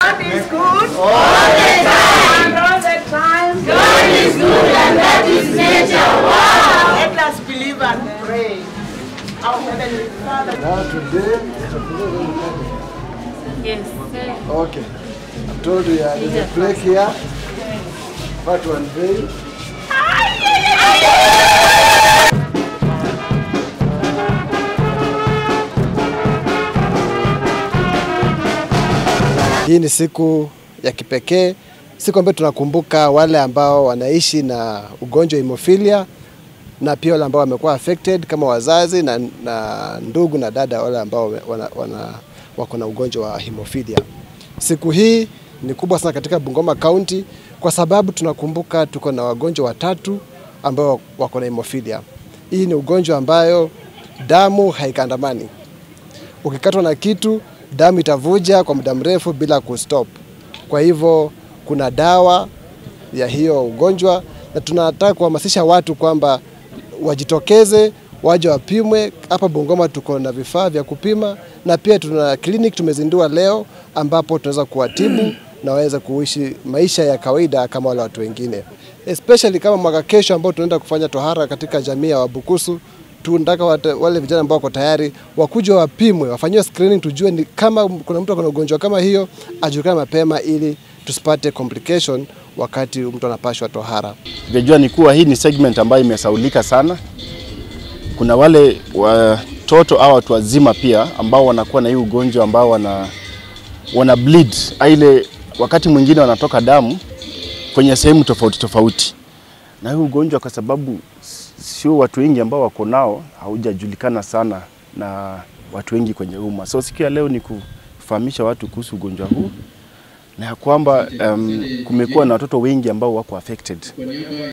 God is good. All the time. And all the time. God is good and that is nature. Wow. Let us believe and pray. Our Heavenly Father. Now today, Yes. okay. I told you uh, there's a break here. Part one day. Hii ni siku ya kipekee, siku ambayo tunakumbuka wale ambao wanaishi na ugonjwa wa hemophilia na pia wale ambao wamekuwa affected kama wazazi na, na ndugu na dada wale ambao wana, wana, wako na ugonjwa wa hemophilia. Siku hii ni kubwa sana katika Bungoma County kwa sababu tunakumbuka tuko na wagonjwa watatu ambao wako na hemophilia. Hii ni ugonjwa ambayo damu haikandamani. Ukikatwa na kitu, damu itavuja kwa muda mrefu bila kustop. Kwa hivyo kuna dawa ya hiyo ugonjwa, na tunataka kuhamasisha watu kwamba wajitokeze waje wapimwe. Hapa Bungoma tuko na vifaa vya kupima, na pia tuna clinic tumezindua leo, ambapo tunaweza kuwatibu na waweze kuishi maisha ya kawaida kama wale watu wengine, especially kama mwaka kesho ambao tunaenda kufanya tohara katika jamii ya Wabukusu tunataka wate- wale vijana ambao wako tayari wakuja wapimwe, wafanyiwe screening, tujue ni kama kuna mtu akona ugonjwa kama hiyo, ajulikane mapema ili tusipate complication wakati mtu anapashwa tohara. Vyajua ni kuwa hii ni segment ambayo imesaulika sana. Kuna wale watoto au watu wazima pia ambao wanakuwa na hii ugonjwa ambao wana, wana bleed ile, wakati mwingine wanatoka damu kwenye sehemu tofauti tofauti, na hii ugonjwa kwa sababu sio watu wengi ambao wako nao, haujajulikana sana na watu wengi kwenye umma. So siku ya leo ni kufahamisha watu kuhusu ugonjwa huu na ya kwamba um, kumekuwa na watoto wengi ambao wako affected